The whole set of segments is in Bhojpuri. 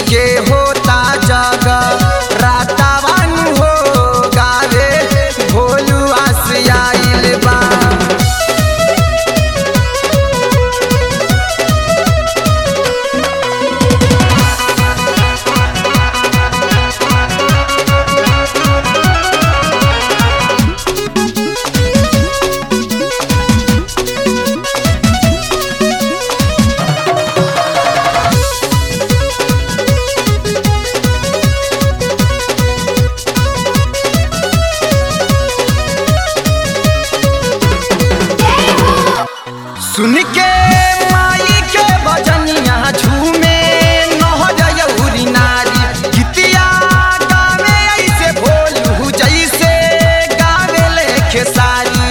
के होता जग रातावन हो गावे भोलू आस आइल बा सुन के माई के बजनिया झूमे नहरयौरी नारी गीतिया गावे ऐसे भोलू जैसे गावे ले खेसारी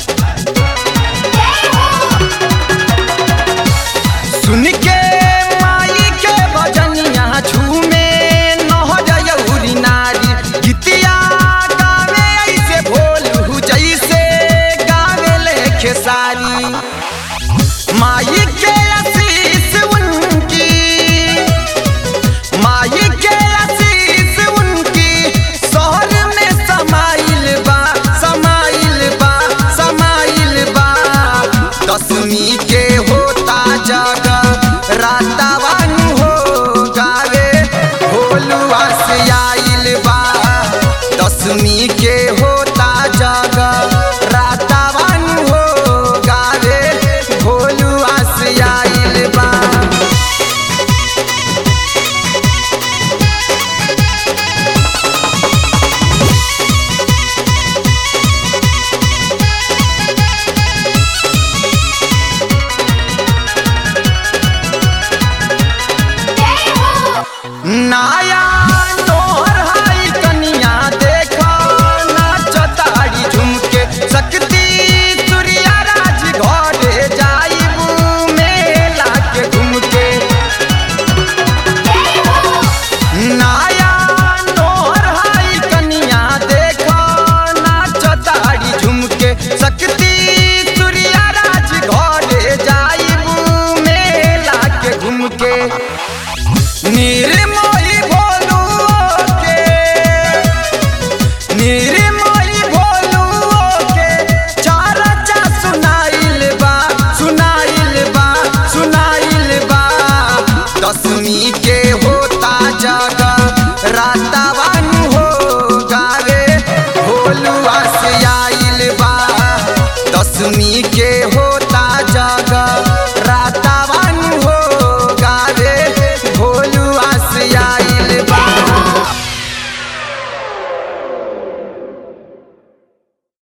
सुन के माई के बजनिया झूमे नहरयौरी नारी गीतिया गावे ऐसे भोलू जैसे गावे ले खेसारी माई के आशीष उनकी माई के आशीष उनकी शहर में समाइल बा समाइल बा समाइल बा दसवीं के होता जग रातावन हो गावे भोलुआ से आइल बा दसवीं के होता जग रातावन हो गावे भोलुआ से आइल बा नाया तोहर हाई कनिया देखो नाचताड़ी झुमके शक्ति सूर्या राज घरे जाइबू मेला के घुमके नाया तोहर हाई कनिया देखो नाचताड़ी झुमके शक्ति सूर्या राज घरे जाइबू मेला के घुमके निर्मोही भोलू के निर्मोही भोलू के चारचा सुनाइल बा सुनाइल बा सुनाइल बा दसवीं के